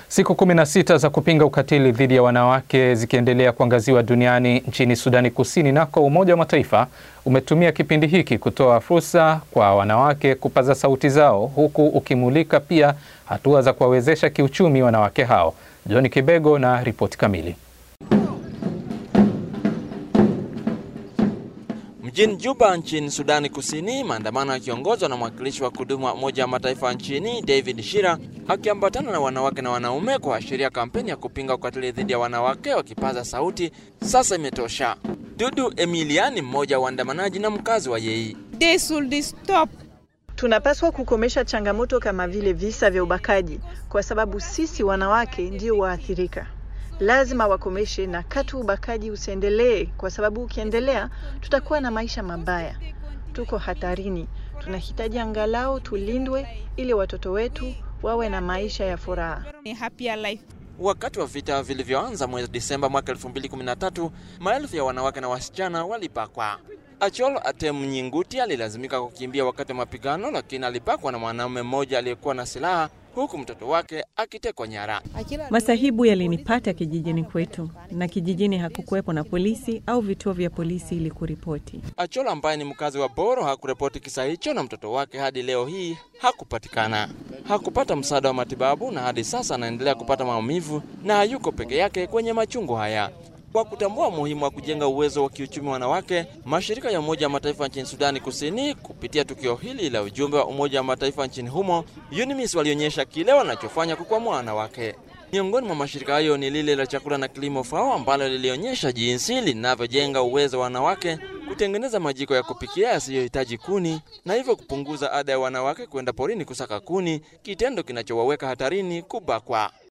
Siku kumi na sita za kupinga ukatili dhidi ya wanawake zikiendelea kuangaziwa duniani, nchini Sudani Kusini nako Umoja wa Mataifa umetumia kipindi hiki kutoa fursa kwa wanawake kupaza sauti zao, huku ukimulika pia hatua za kuwawezesha kiuchumi wanawake hao. John Kibego na ripoti kamili. Mjini Juba nchini Sudani Kusini, maandamano yakiongozwa na mwakilishi wa kudumu wa Umoja wa Mataifa nchini David Shira akiambatana na wanawake na wanaume kuashiria kampeni ya kupinga ukatili dhidi ya wanawake, wakipaza sauti sasa imetosha. Dudu Emiliani, mmoja wa waandamanaji na mkazi wa Yei. They should stop. Tunapaswa kukomesha changamoto kama vile visa vya ubakaji, kwa sababu sisi wanawake ndio waathirika. Lazima wakomeshe na katu ubakaji usiendelee, kwa sababu ukiendelea tutakuwa na maisha mabaya. Tuko hatarini. Tunahitaji angalau tulindwe ili watoto wetu wawe na maisha ya furaha. A happier life. Wakati wa vita vilivyoanza mwezi Disemba mwaka 2013, maelfu ya wanawake na wasichana walibakwa. Achol Atem Nyinguti alilazimika kukimbia wakati wa mapigano, lakini alibakwa na mwanaume mmoja aliyekuwa na silaha huku mtoto wake akitekwa nyara. Masahibu yalinipata kijijini kwetu, na kijijini hakukuwepo na polisi au vituo vya polisi ili kuripoti. Achol ambaye ni mkazi wa Boro hakuripoti kisa hicho, na mtoto wake hadi leo hii hakupatikana. Hakupata msaada wa matibabu, na hadi sasa anaendelea kupata maumivu na hayuko peke yake kwenye machungu haya. Kwa kutambua umuhimu wa kujenga uwezo wa kiuchumi wanawake, mashirika ya Umoja wa Mataifa nchini Sudani Kusini kupitia tukio hili la ujumbe wa Umoja wa Mataifa nchini humo UNMISS walionyesha kile wanachofanya kukwamua wanawake. Miongoni mwa mashirika hayo ni lile la chakula na kilimo FAO ambalo lilionyesha jinsi linavyojenga uwezo wa wanawake kutengeneza majiko ya kupikia yasiyohitaji kuni na hivyo kupunguza ada ya wanawake kwenda porini kusaka kuni, kitendo kinachowaweka hatarini kubakwa.